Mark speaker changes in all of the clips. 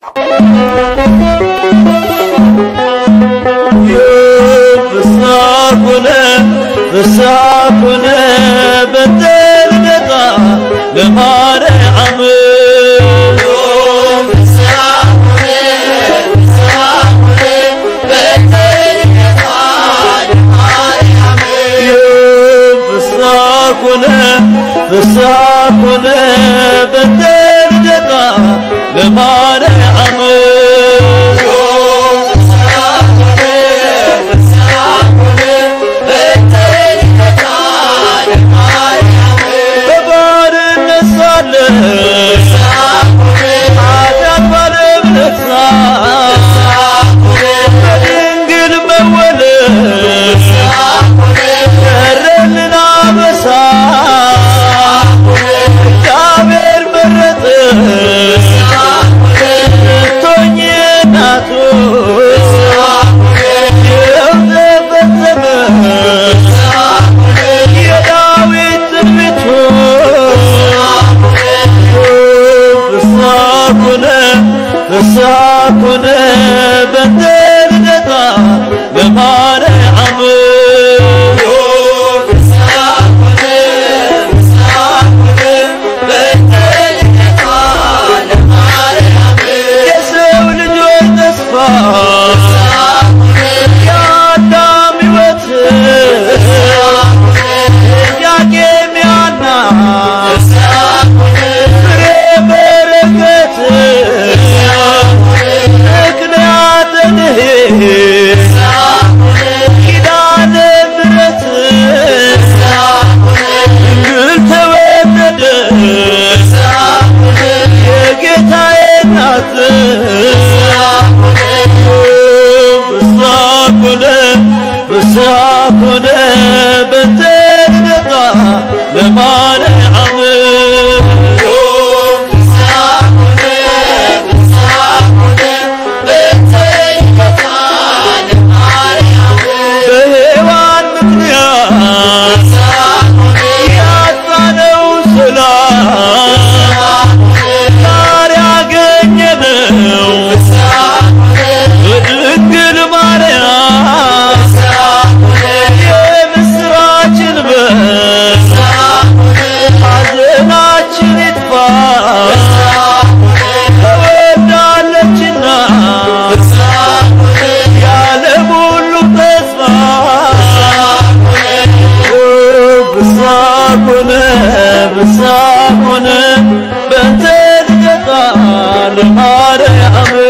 Speaker 1: ፍሳኩነ ፍሳኩነ በተልደታ ለማርያም ፍሳኩነ ፍሳኩነ በተልደታ ለማርያም በባርነት ሳለን ኃጢአት ባለእምነት በድንግል መወለድ ቀረልን አበሳ እግዚአብሔር መረጠ ልትሆኚ እናቱ ይኸው ተፈጸመ የዳዊት ትንቢቱ ፍሳኩነ ፍሳኩነ በተልደታ ለማርያም የሰው ልጆች ተስፋ የአዳም ሕይወት ጥያቄም ያና ፍሬ በረከት ምክንያተ ድኅነት ኪዳነ ምሕረት ድንግል ተወለደች የጌታዬ እናት ፍሳኩነ ፍሳኩነ በተልደታ ለማርያም በሔዋን ምክንያት ያጣነው ሰላም ዛሬ ያገኘነው በድንግል ማርያም የምስራችን በር ሐዘናችን ይጥፋ ተወዳለችና የዓለም ሁሉ ተስፋ ፍሳኩነ ፍሳኩነ በተልደታ ለማርያም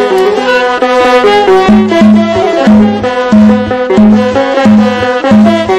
Speaker 2: Thank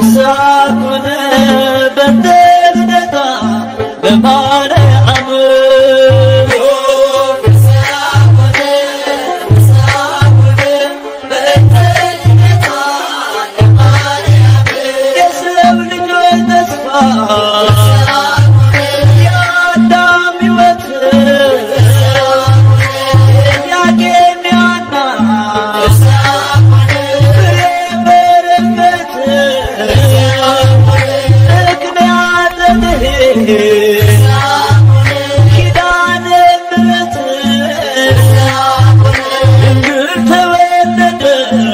Speaker 1: ፍሳኩነ በተልደታ በማርያም የሰው ልጆች ተስፋ የአዳም ሕይወት ጥያቄ ሚያና ፍሬ በረከት ምክንያተ ምሕረት ኪዳነ ምሕረት ድንግል ተወለደ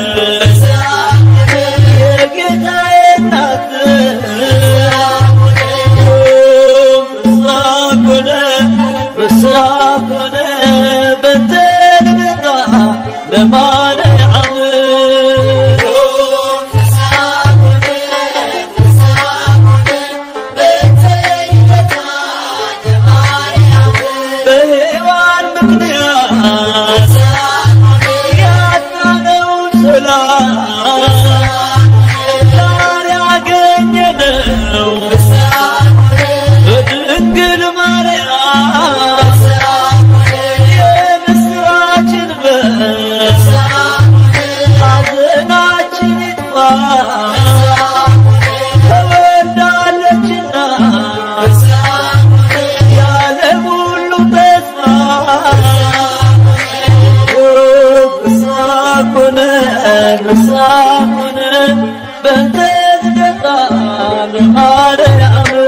Speaker 1: የጌታዬ እናት ፍሳኮነ ፍሳኮነ በተልደታ በማርያም በሔዋን ምክንያት ያጣነውን ሰላም ዛሬ አገኘነው በድንግል ማርያም የምስራችን በር ሐዘናችን ይጥፋ ተወልዳለችና የዓለም ሁሉ ተስፋ ፍሳኮነ ፍሳኮነ በእንተ ልደታ በማርያም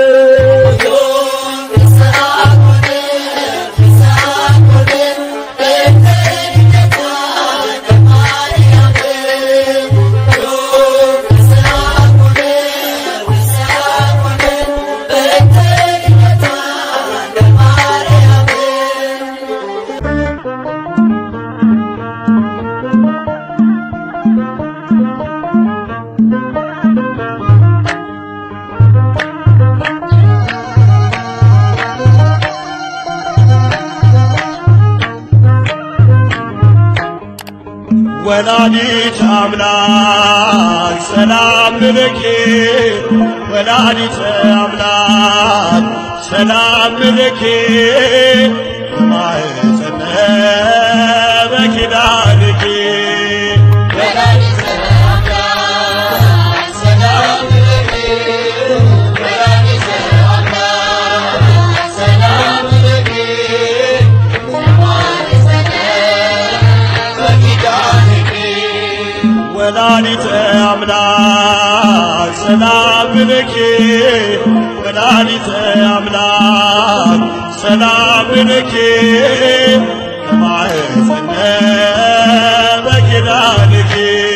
Speaker 2: ወላዲት አምላክ ሰላም ልኪ ወላዲት አምላክ ሰላም ልኪ ማኅፀነ በኪዳንኪ ወላዲተ አምላክ ሰላም ልኪ ወላዲተ አምላክ ሰላም ልኪ ማኅፀነ በኪዳንኪ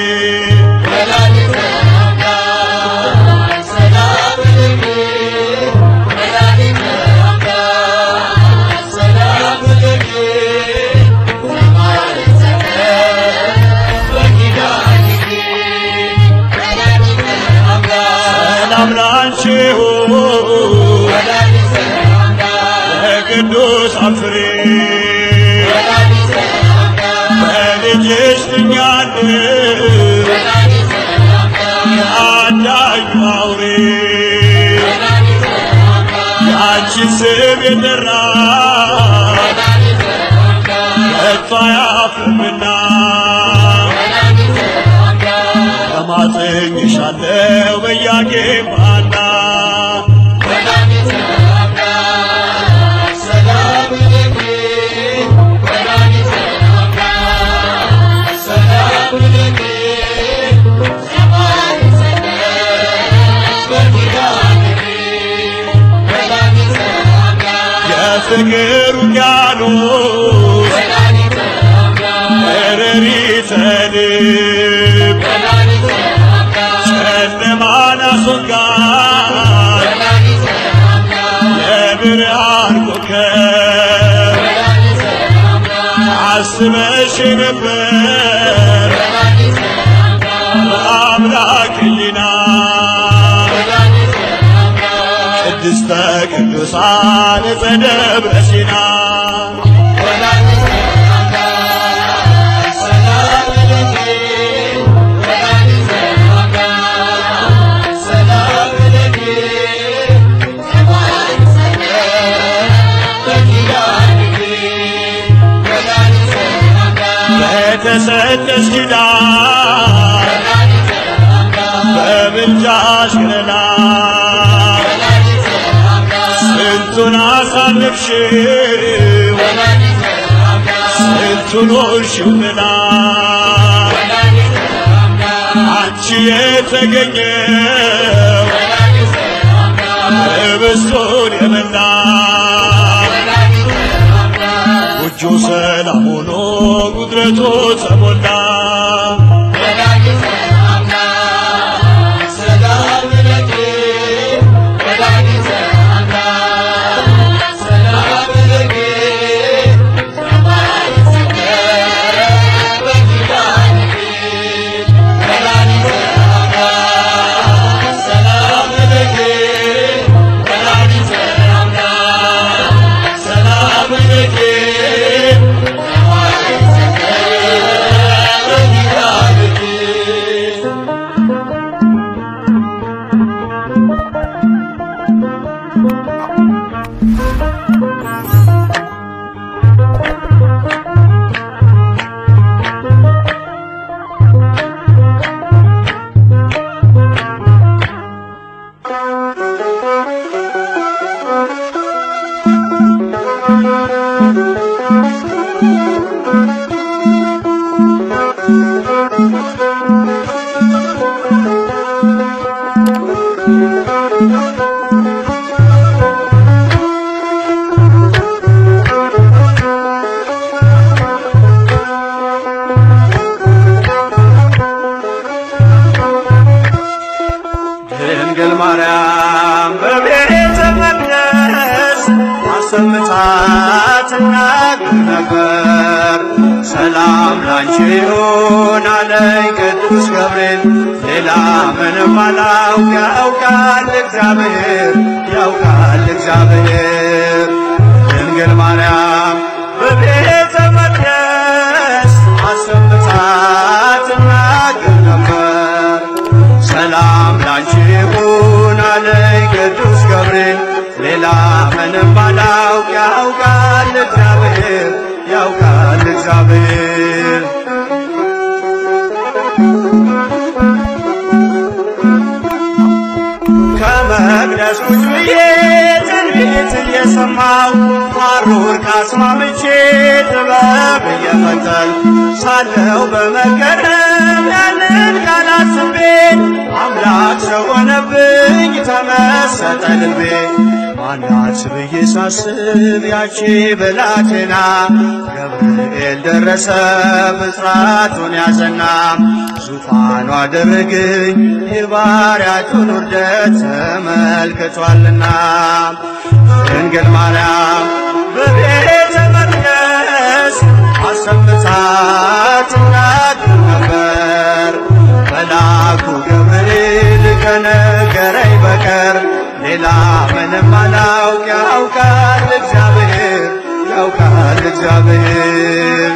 Speaker 2: ሰላም ላንቺ ይሁን የቅዱሳን ፍሬ በልጅሽ ድኛለሁ የአዳኙ አውሬ የአንቺን ስም የጠራ ከቶ አያፍርምና ተማጽኝሻለሁ በያቄም ባና የፍቅር ውቅያኖስ እረሪተ ልብ ጨለማን አስወጋድ የብርሃን ኮከብ አስበሽ ነበር በአምላክ ሕሊና ቅድስተ ቅዱሳን ዘደብረ ሲና በሰጠሽ ኪዳን በምልጃሽ ገና ስንቱን አሳለፍሽው ስንቱን ሆንሽው ገና አንቺ የተገኘው ህብስቱን የበላ ጎጆ ሰላም ሆኖ ጉድረቱ ተሞላ
Speaker 3: ድንግል ማርያም በቤተ መቅደስ አሰምታ ትናገር ነበር። ሰላም ላንቺ ይሁን አለኝ ቅዱስ ገብርኤል። ሌላ ምንም አላውቅ ያውቃል እግዚአብሔር ያውቃል እግዚአብሔር። ድንግል ማርያም በቤተ መቅደስ አሰምታ ትናገር ነበር። ሰላም ላንቺ ይሁን አለኝ ቅዱስ ገብርኤል። ሌላ ምንም አላውቅ ያውቃል እግዚአብሔር ያውቃል እግዚአብሔር። ከመቅደስ ቁጭ ብዬ ትንቢት እየሰማው ሐሩር ካስማምቼ ጥበብ እየፈተል ሳለው በመገረም ያንን ቃል አስቤ አምላክ ሰው ሆነብኝ ተመሰጠ ልቤ። ማናት ብዬ ሳስብ ያቺ ብላቴና ገብርኤል ደረሰ ብስራቱን ያዘና ዙፋኑ አደረገኝ የባሪያቱን ውርደት ተመልክቷልና ድንግል ማርያም በቤተ መቅደስ አሰምታ ትናገር ነበር። መልአኩ ገብርኤል ከነገረኝ በቀር ሌላ ምንም አላውቅ ያውቃል እግዚአብሔር ያውቃል እግዚአብሔር።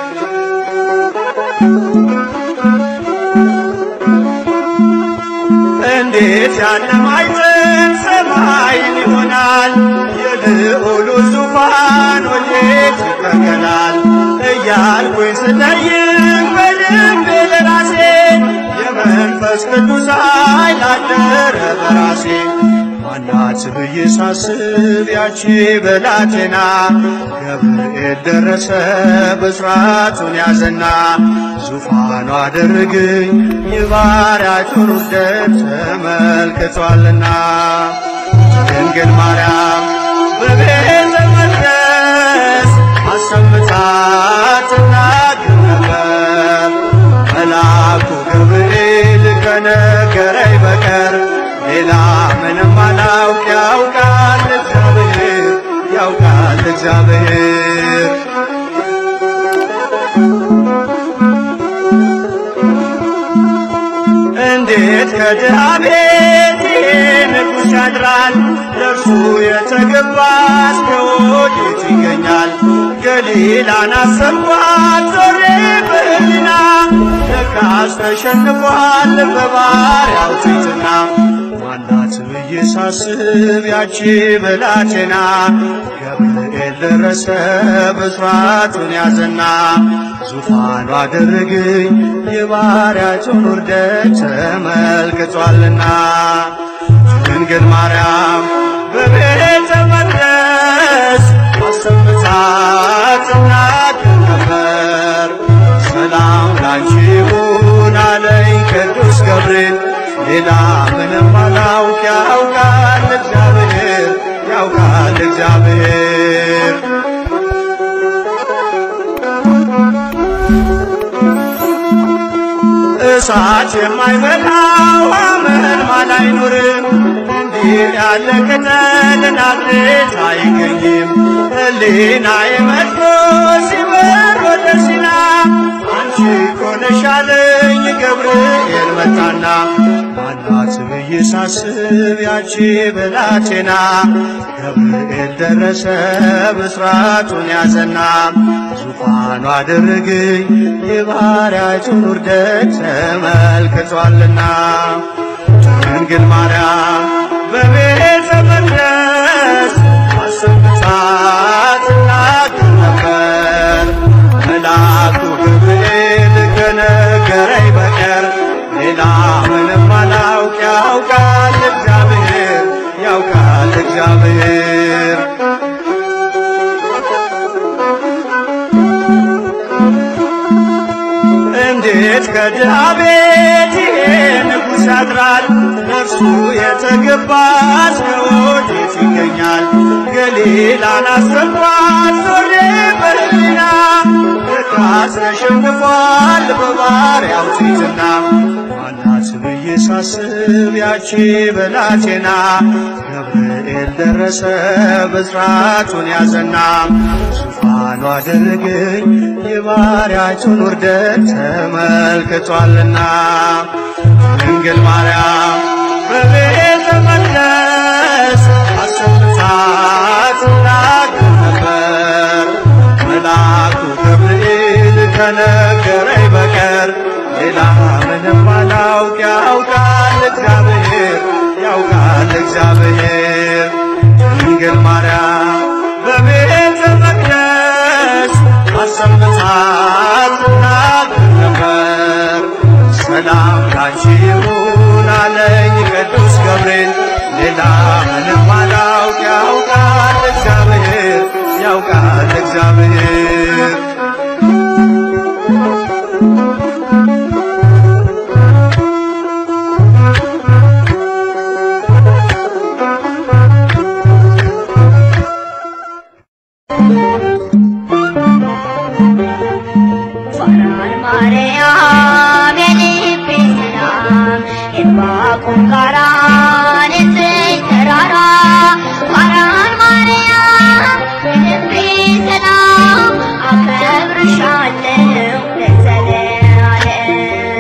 Speaker 3: እንዴት ያለ ማዕዘን ሰማይን ይሆናል? የልዑሉ ዙፋን ወዴት ይተከላል? እያልኩኝ ስጠይቅ በልቤ ለራሴ የመንፈስ ቅዱስ ኃይል አደረ በራሴ። ማናት ብዬ ሳስብ ያቺ ብላቴና ገብርኤል ደረሰ ብስራቱን ያዘና ዙፋኑ አደረገኝ የባሪያቱን ውርደት ተመልክቷልና ድንግል ማርያም በቤተ መቅደስ አሰምታ ትናገር ነበር። መልአኩ ገብርኤል ከነገረኝ በቀር ሌላ ምንም አላውቅ ያውቃል እግዚአብሔር ያውቃል እግዚአብሔር። እንዴት ከድሃ ቤት ይሄ ንጉሥ ያድራል? ለእርሱ የተገባ እስከ ወዴት ይገኛል? ገሊላን አሰብኳት ዞሬ በህሊና ለካስ ተሸንፏል በባሪያው ትሕትና። ማናት ብዬ ሳስብ ያቺ ብላቴና ገብርኤል ደረሰ ብስራቱን ያዘና ዙፋኑ አደረገኝ የባሪያቸውን ውርደት ተመልክቷልና ድንግል ማርያም በቤተ መቅደስ አሰምታ ትናገር ነበር። ሰላም ላንቺ ይሁን አለኝ ቅዱስ ገብርኤል። ሌላ ምንም አላውቅ ያውቃል እግዚአብሔር ያውቃል እግዚአብሔር እሳት የማይበላው አመልማል አይኖርም። እንዲህ ያለ ቅጠል ናዝሬት አይገኝም። ሕሊናዬ መጥቶ ሲበር ወደ ሲና አንቺ እኮ ነሽ አለኝ ገብርኤል መጣና ማናት ብዬ ሳስብ ያቺ ብላቴና ገብርኤል ደረሰ ብስራቱን ያዘና ዙፋኑ አደረገኝ የባሪያቱን ውርደት ተመልክቷልና ድንግል ማርያም በቤተ መቅደስ አሰምታ ትናገር ነበር። መልአኩ ገብርኤል ከነገረኝ በቀር ሌላ ምንም አላውቅ ያውቃል እግዚአብሔር ያውቃል እግዚአብሔር እንዴት ከድሃ ቤት ይሄ ንጉሥ ያድራል? ነፍሱ የተገባ እስከ ወዴት ይገኛል? ገሊላን አስገባት ዞሬ በሕሊና ርካስ ተሸንፏል በባሪያው ፊትና ማናት ብዬ ሳስብ ያቺ በላቴና ገብርኤል ደረሰ ብስራቱን ያዘና ዙፋኑ አደረገኝ የባሪያቱን ውርደት ተመልክቷልና ድንግል ማርያም በቤተ መቅደስ አሰምታ ትናገር ነበር። መልአኩ ገብርኤል ከነገረኝ በቀር ሌላ ምንም አላውቅ ያውቃል እግዚአብሔር ያውቃል እግዚአብሔር ድንግል ማርያም በቤተ መቅደስ አሰምታ ትናገር ነበር። ሰላም ላንቺ ይሁን አለኝ ቅዱስ ገብርኤል ሌላ ምንም አላውቅ ያውቃል እግዚአብሔር ያውቃል እግዚአብሔር
Speaker 4: ፋራን ማርያም የልቤ ሰላም የዕንባቆም ጋራ ንጽሕት ተራራ ፋራን ማርያም የልቤ ሰላም አከብርሻለሁ ለዘለዓለም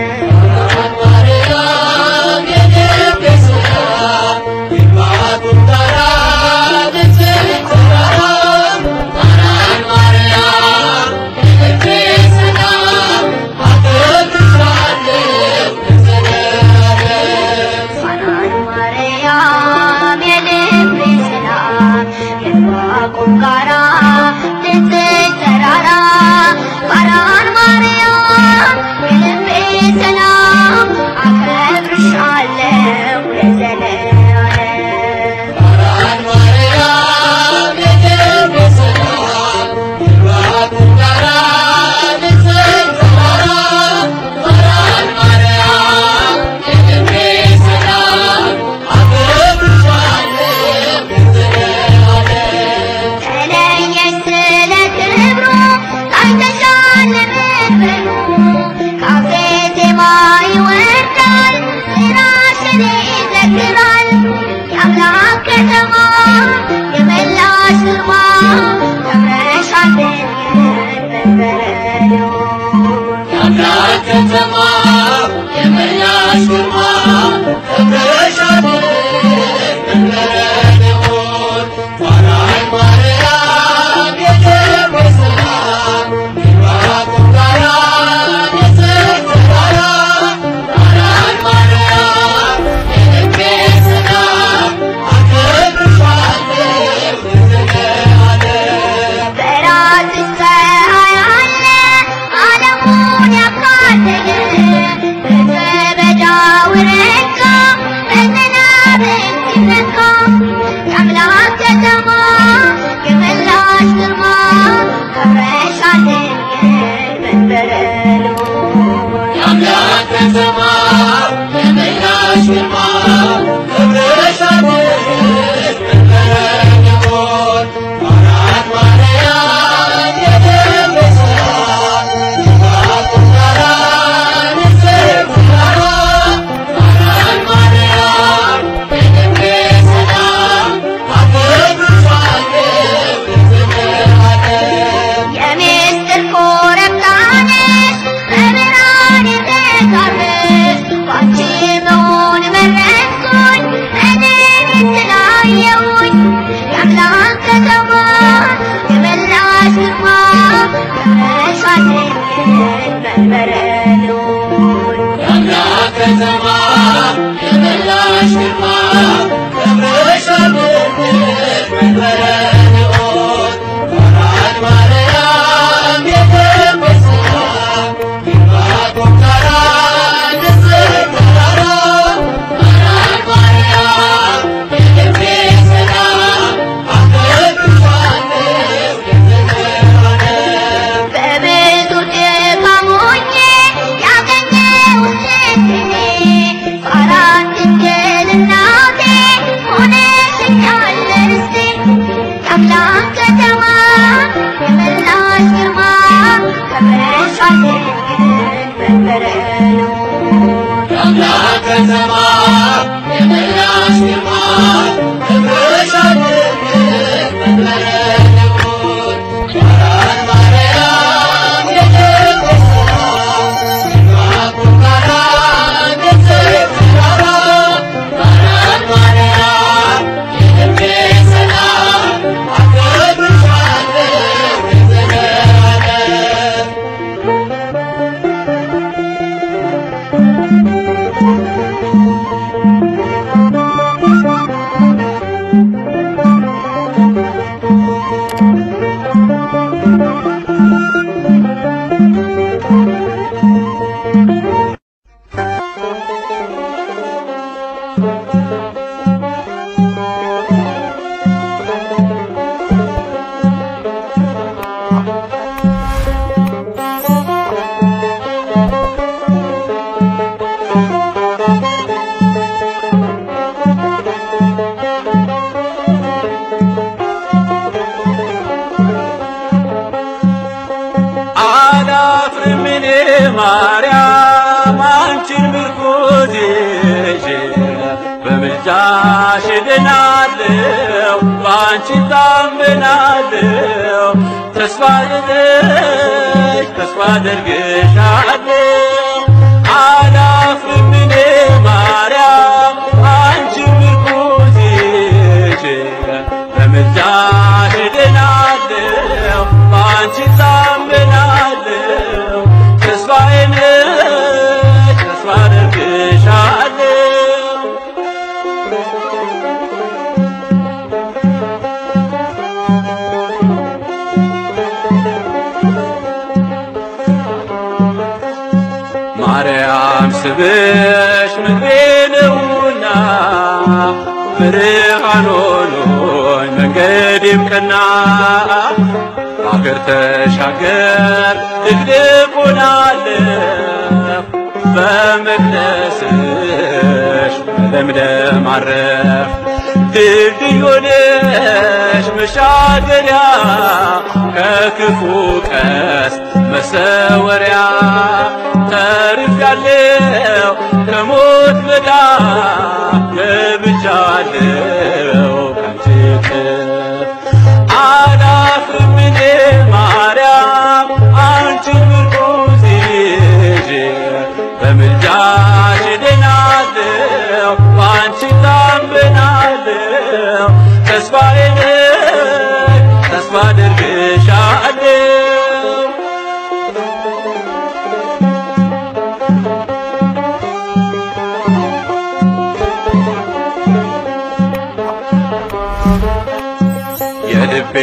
Speaker 4: ፋናን ማርያም የልቤ ሰላም የዕንባቆም ጋራ ንጽሕት ተራራ ፋራን ማርያም የልቤ ሰላም አከብርሻለሁ ለዘለዓለም ተለየች ስለ ክብሩ ታይተሻል በክብሩ ካፌ ዜማ ይወርዳል ስራሽን ይዘክራል የአምላክ ከተማ የመላሽ ግርማ ከብረሻል በበረዶ በራስሽ ፀሐይ አለ ረካ በዝናብ ሲነካ የአምላክ ከተማ የመላሽ ግርማ ከብረሻለን መንበረሉ
Speaker 1: የአምላክ ከተማ የመላሽ ግርማ ክብርሻለሽ መንበረ አራት ማርያም የደረሳት ስጋት ጋራ ንጽሕት ጋራ አራት ማርያም የደብረ ሰላም አከብርሻለሁ ለዘለዓለም
Speaker 4: የምስጢር ኮረብታ ነሽ በብርሃን የተጋረድሽ ባንቺ መሆን መረጥኩኝ እኔን ስላየሁኝ የአምላክ ከተማ የመላሽ ግርማ ከብረሻለን መንበረ ልዑል
Speaker 1: የአምላክ ከተማ የመላሽ ግርማ ክብርሻለሽ መንበረ ልዑል አራት ማርያም የደረሳት ይባርኩ ጋራ ንጽሕት ጋራ አራት ማርያም የደብረ ሰላም አከብርሻለሁ ለዘለዓለም
Speaker 4: በብዙ ድካም ሆኜ ያገኘሁት ስንቴ አራት ድንግል እናቴ ሆነሽኛል ርስቴ የአምላክ ከተማ የመላሽ ግርማ ከብረሻለን መንበረ ልዑል
Speaker 1: የአምላክ ከተማ የመላሽ ግርማ ክብርሻለሽ መንበረ ልዑል አራት ማርያም የደረሳት ይባርኩ ጋራ ንጽሕት ጋራ አራት ማርያም የደብረ ሰላም አከብርሻለሁ ለዘለዓለም
Speaker 3: አላፍርም እኔ ማርያም አንቺን ምርኩዝ ይዤ በምልጃሽ እድናለሁ በአንቺ ታምናለሁ ተስፋ ልጥሽ ተስፋ አደርግሻለሁ አላፍርም እኔ ማርያም አንቺን ምርኩዝ ይዤ በምልጃሽ እድናለሁ በአንቺ ታምናለሁ ተስፋዬ ነሽ ተስፋ አደርግሻለሁ ማርያም ስብሽ ምግቤ ነውና ብርሃን ሆኖኝ መንገዴም ቀና አገር ተሻገር ድቅድቅ ሆናለሁ በመቅደስሽ በለምለም አረፍ ድልድይ ሆነሽ መሻገሪያ ከክፉ ቀስ መሰወሪያ ተርፌያለሁ ከሞት መዳፍ ገብቻለሁ ካንቺ እቅፍ አላፍርም እኔ ማርያም አንቺን ምርኩዝ ይዤ በምልጃሽ እድናለሁ በአንቺ ታምናለሁ ተስፋዬ ነሽ ተስፋ አደርግሻለሁ የልቤ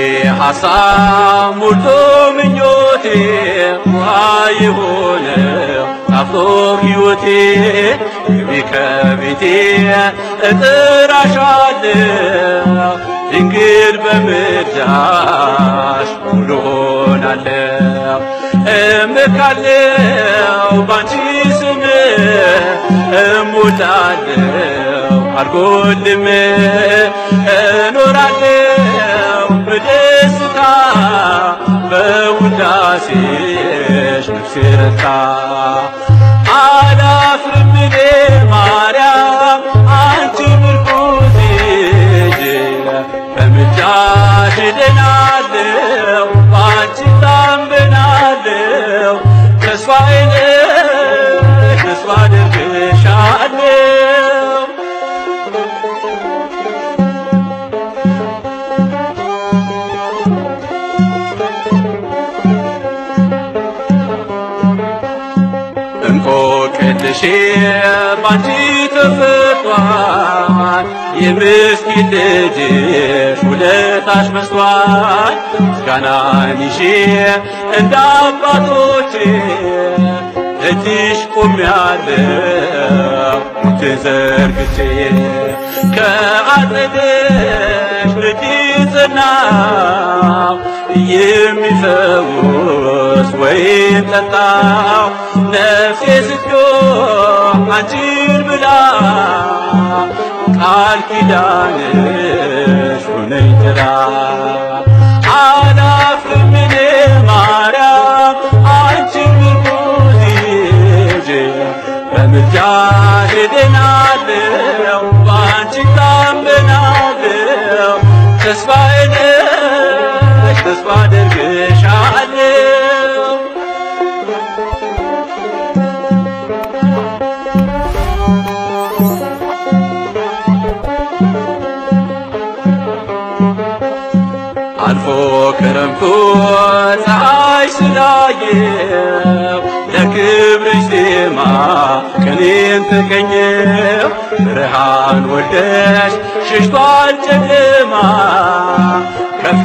Speaker 3: ሐሳብ ሞልቶ ምኞቴ ውሃ የሆነው ጣፋ ጦር ሕይወቴ ግቢ ከቤቴ እጥራሻለሁ ድንግል በምልጃሽ ሙሉ ሆናለሁ እምካለሁ ባንቺ ስም እሞላለሁ አልጎልም እኖራለሁ በደስታ በውዳሴሽ ነፍሴ ረታ አላፍርም እኔ ማርያም አንቺ ምርኩዜ በምልጃሽ እድናለሁ በአንቺ ታምናለሁ ተስፋዬ ነሽ ተስፋ አደርግሻለሁ እንቆቅልሼ ባንቺ ተፈቷል የምስኪን ልጅሽ ውለታሽ መስቷል ምስጋናን ይዤ እንደ አባቶቼ እጅሽ ቆሜያለሁ እጄን ዘርግቼ ከአጠገሽ ልጅሽ ጽናው የሚፈውስ ወይን ጠጣው ነፍሴ ስትጮህ አንቺን ብላ ቃል ኪዳንሽ ሆነኝ ጥላ አላፍርም እኔ ማርያም አንቺን ምርኩዝ ይዤ በምልጃሽ እድናለሁ በአንቺ ታምናለሁ ተስፋዬ ነሽ ተስፋ አደርግሻለሁ አልፎ ክረምቱ ፀሐይ ስላየው ለክብርሽ ዜማ ቅኔን ተቀኘው ብርሃን ወልደሽ ሸሽቷል ጨለማ ከፍ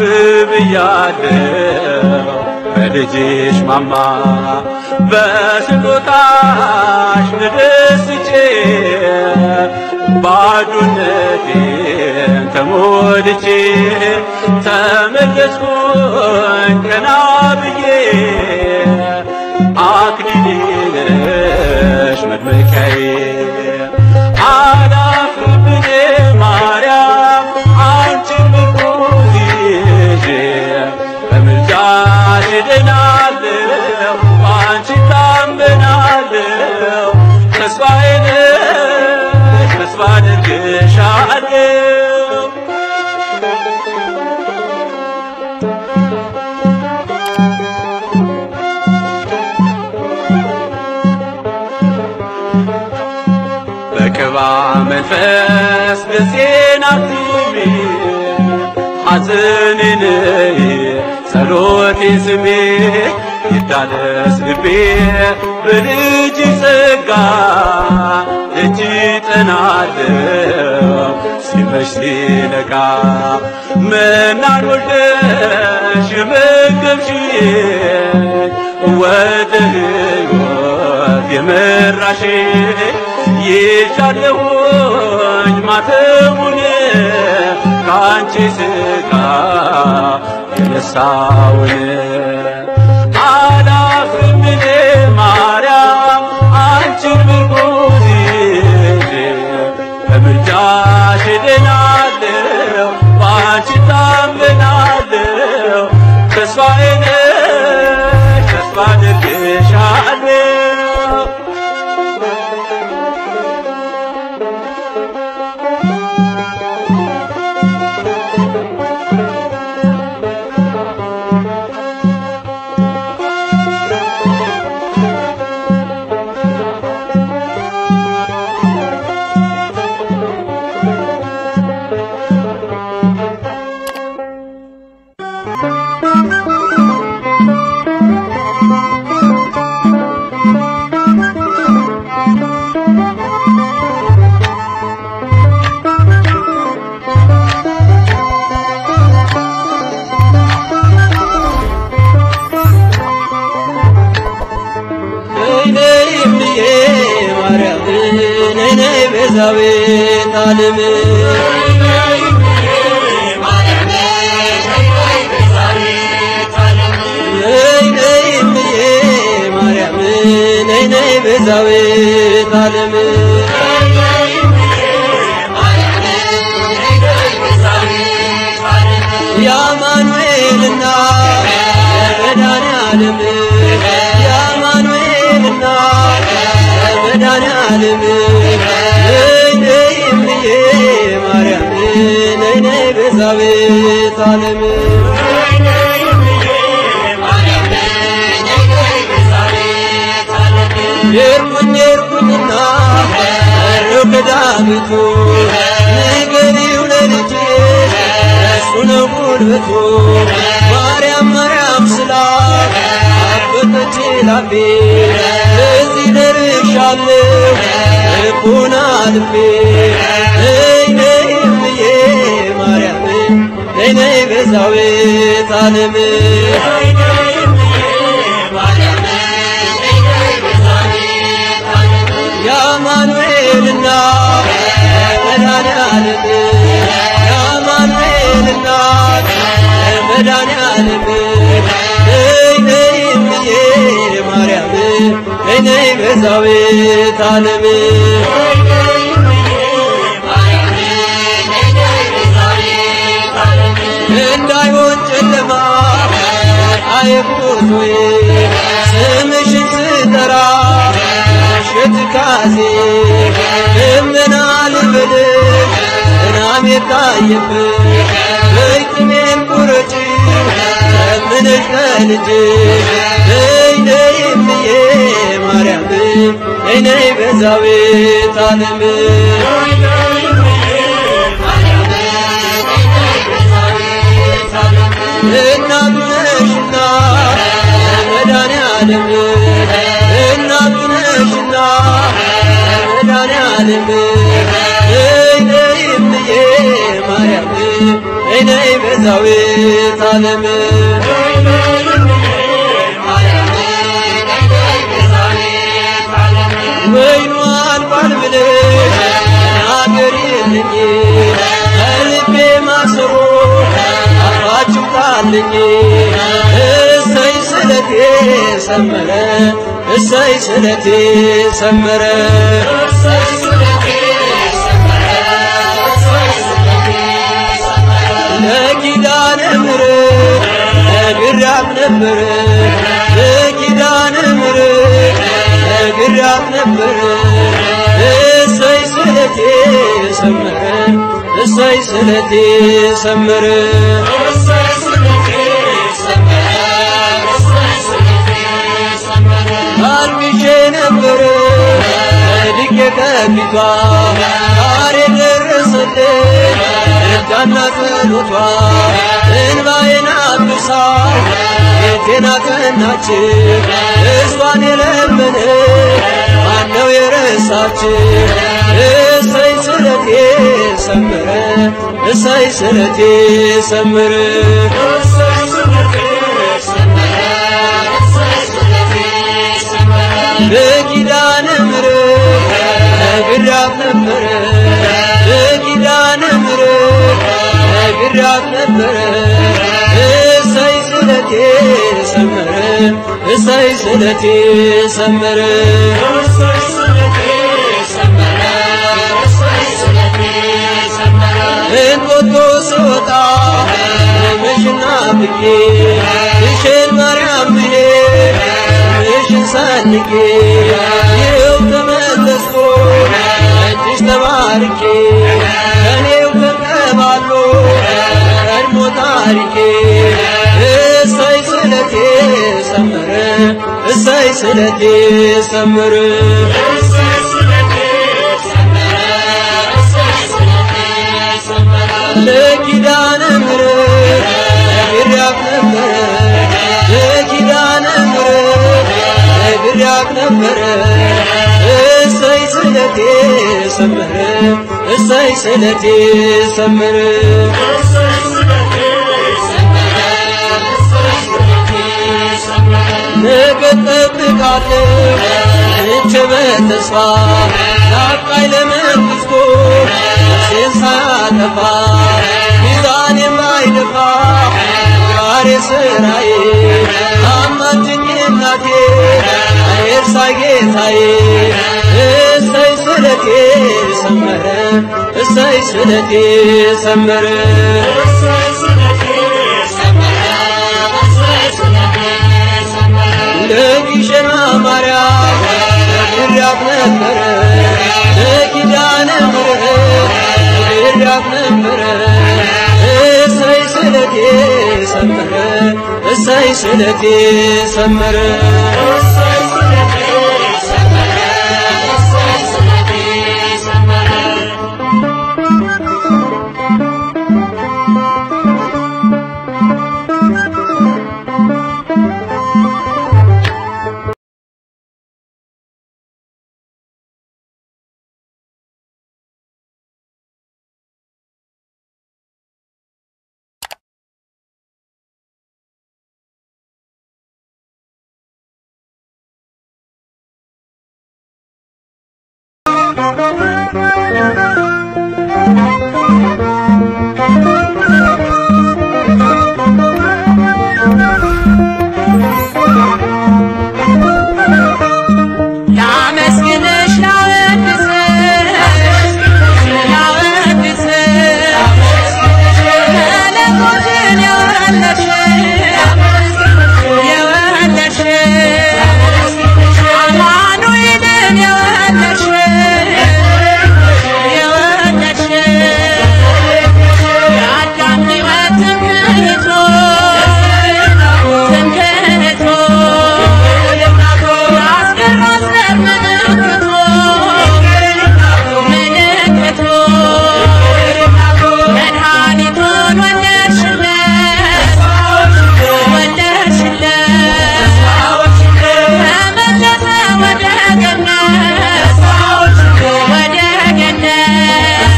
Speaker 3: ብያለው በልጅሽ ማማ በስጦታሽ ተደስቼ ባዶነቴን ተሞልቼ ተመለስኩኝ ቀና ብዬ አክሊሌ ነሽ መድመቂያዬ አላፍርም እኔ ማርያም አንቺን ምርኩዝ ይዤ በምልጃሽ እድናለሁ በአንቺ ታምናለሁ ተስፋዬ ነሽ ተስፋ አደርግሻለሁ በቅባ መንፈስ ልሴን አትሚ ሐዘንን ጸሎቴን ስሜ ይታደስ ልቤ በልጅ ጸጋ እጅ ጠናለው ሲመሽ ሲነጋ መናን ወልደሽ የመገብሽኝ ወደ ሕይወት የመራሽ ይሻለሁኝ ማተሙን ከአንቺ ሥጋ የነሳውን አላፍርም እኔ ማርያም አንቺን ምርኩዝ ይዤ በምልጃሽ እድናለሁ በአንቺ ታምናለሁ ተስፋዬ ነሽ ተስፋ አደርግሻለሁ ቤዛዊት ዓለም ነይ ነይ እምዬ ማርያም ነይ ነይ ቤዛዊት ዓለም የአማኑኤልና የመድኃኔዓለም የአማኑኤልና የመድኃኔዓለም ነይ ነይ እምዬ ማርያም ነይ ነይ ቤዛዊት ዓለም ሄድኩኝ ሄድኩኝና ሩቅ ዳዊቱ ንገሪው ለልጄ እሱ ነው ጉልበቱ ማርያም ማርያም ስላት አበጠች ላፌ እዚህ ደርሻለሁ ልቡን አልፌ ነይ ነይ እምዬ ማርያም ነይ ነይ ቤዛዊት ዓለም የአማኑኤልና የመድኃኔዓለም የአማኑኤልና የመድኃኔዓለም ነይ ነይ እምዬ ማርያም ነይ ነይ ቤዛዊት ዓለም እንዳይሆን ጨለማ አይጉዞዬ ስምሽን ስጠራ ምሽት ካዜ ልመና ልበልሽ ዝናብ የታየብሽ በይጥሜን ቁረጪ ለምንሽ ከልጅሽ ነይ ነይ እምዬ ማርያም ነይ ነይ ቤዛዊት ዓለም እናቱ ነሽና መድኃኔዓለም እናቱ ነሽና መድኃኔዓለም ነይ ነይ እምዬ ማርያም ነይ ነይ ቤዛዊት ዓለም ወይኑ አልቋል ብለሽ ተናገሪልኝ ከልቤ ማሰሮ አፋችሁ ጣልኝ እሰይ ስለቴ ሰመረ እሰይ ስለቴ ሰመረ ለኪዳነ ምሕረት ነግሬያት ነበረ ለኪዳነ ምሕረት ነግሬያት ነበረ እሰይ ስለቴ ሰመረ እሰይ ስለቴ ሰመረ አልቅሼ ነበረ ወድቄ ከፊቷ ዛሬ ደረሰልኝ እርዳና ጸሎቷ እንባዬን አብሳ ቤቴን አቀናች እሷን የለመነ ማነው የረሳች እሰይ ስለቴ ሰመረ እሰይ ስለቴ ሰመረ በኪዳነ ምሕረት ነግሬያት ነበረ በኪዳነ ምሕረት ነግሬያት ነበረ እሰይ ስለቴ ሰመረ እሰይ ስለቴ ሰመረ እንጦጦ ስወጣ ምሽና ብዬ እሽን ማርያም ብዬ ምሽን ሰንቄ ይኸው ተመለስኩ እጅሽ ተባርኬ ከኔው ተቀባሎ ቀድሞ ታሪኬ እሰይ ስለቴ ሰመረ እሰይ ስለቴ ሰመረ ለኪዳነ ምሕረት ነግሬያት ነበረ ለኪዳነ ምሕረት ነግሬያት ነበረ እሰይ ስለቴ ሰመረ እሰይ ስለቴ ሰመረ ነገ እጠብቃለሁ እቼ በተስፋ ናፍቃኝ ለመንግሥቷ የማይጠፋ ሚዛን የማይደፋ ዛሬ ስራዬ አማልጅኝ እናቴ አይርሳ ጌታዬ እሰይ ስለቴ ሰመረ እሰይ ስለቴ ሰመረ ለግሸና ማርያም ነግሬያት ነበረ ለኪዳነ ምሕረት ነግሬያት ነበረ እሰይ ስለቴ ሰመረ እሰይ ስለቴ ሰመረ
Speaker 5: ላመስግንሽ ላወድስሽ ላወድስሽ መለኮትን የወለድሽ የወለድሽ አማኑኤልን የወለድሽ የወለድሽ የአዳም ሕይወት ትምክህቱ ትምክህቱ የአስገራስ ዘር ምልክቱ ምልክቱ መድኃኒቱን ወለድሽለት ወለድሽለት ተመለሰ ወደ ገነት ወደ ገነት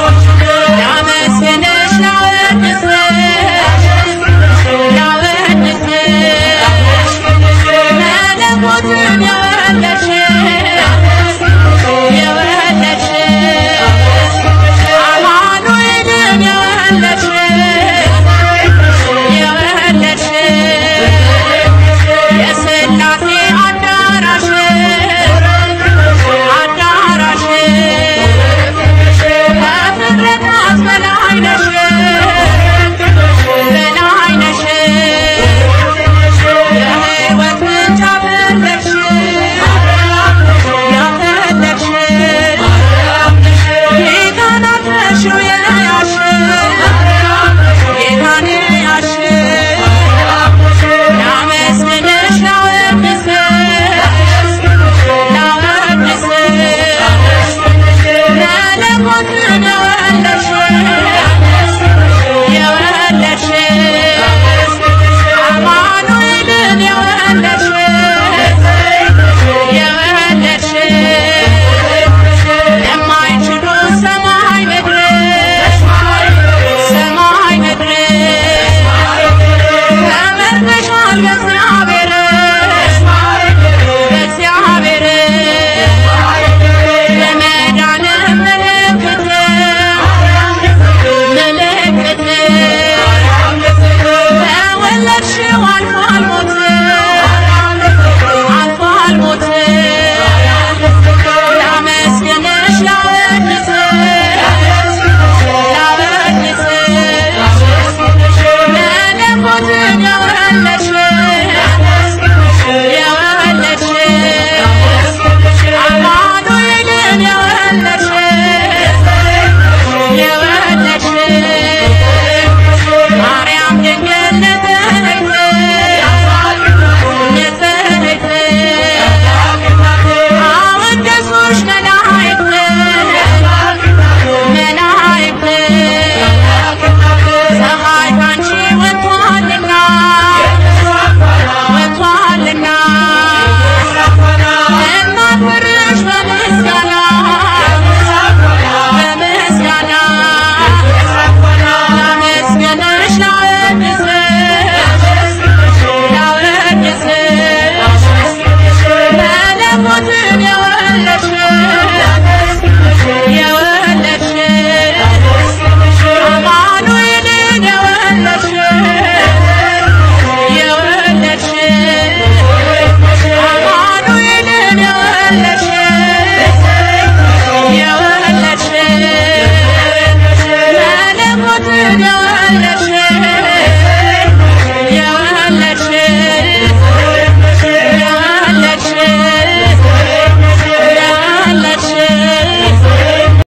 Speaker 5: ላመስግንሽ ላወድስሽ ላወድስሽ መለኮትን የወለድሽ የወለድሽ አማኑኤልን የወለድሽ የወለድሽ የሥላሴ አዳራሽ አዳራሽ ከፍጥረታት በላይ ነሽ በላይ ነሽ የሕይወት ምንጭ አፈለቅሽ ያፈለቅሽ ጌታን አፍረሽው የያዝሽ ጌታን የያዝሽ ላመስግንሽ ላወድስሽ ላወድስሽ መለኮትን የወለድሽ